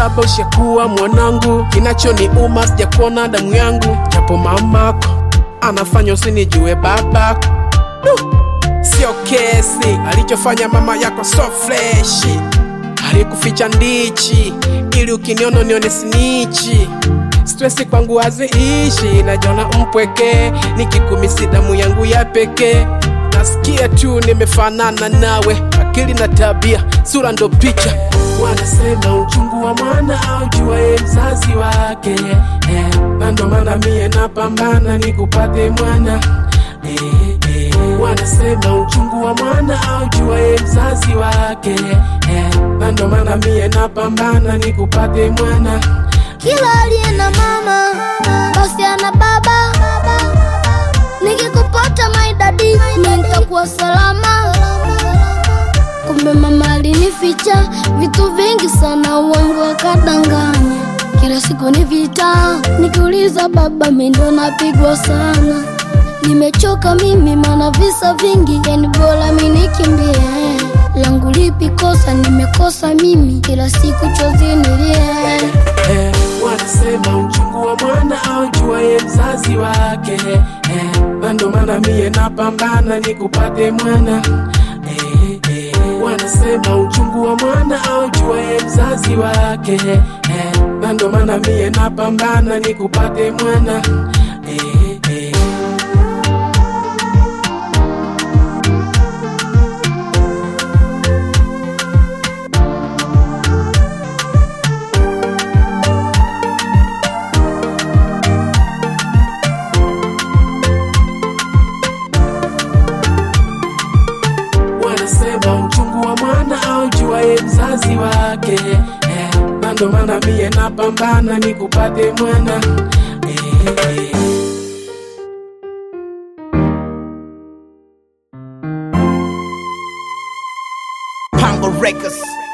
saba ushakuwa mwanangu, kinachoniuma sijakuona damu yangu, japo mamako anafanya usinijue babako. Du, Sio kesi alichofanya mama yako, so freshi, alikuficha ndichi ili ukiniona nione sinichi. Stresi kwangu haziishi, najiona mpweke, nikikumisi damu yangu ya pekee. Nasikia tu nimefanana nawe, akili na tabia, sura ndo picha. Wanasema uchungu wa mwana aujuaye mzazi wake, eh, na ndo maana mie napambana nikupate mwana eh, eh. Wanasema uchungu wa mwana aujuaye mzazi wake, eh, na ndo maana mie napambana nikupate mwana Kila aliye na mama basi ana baba. Nikikupata my daddy, mimi nitakuwa salama. Kumbe mama alinificha vitu vingi sana, uongo akadanganya. Kila siku ni vita, nikiuliza baba, mimi ndo napigwa sana. Nimechoka mimi, mana visa vingi, yani bora mimi nikimbie. Langu lipi kosa? Nimekosa mimi, kila siku chozi nilie. eh, wanasema uchungu wa mwana aujuaye mzazi wake eh, na ndo maana mie napambana nikupate mwana eh, eh, wanasema uchungu wa mwana aujuaye mzazi wake eh, na ndo maana mie napambana nikupate mwana eh, eh. wanasema uchungu wa mwana aujuaye mzazi wake eh, na ndo maana mie napambana nikupate mwana eh, eh. Pango Records.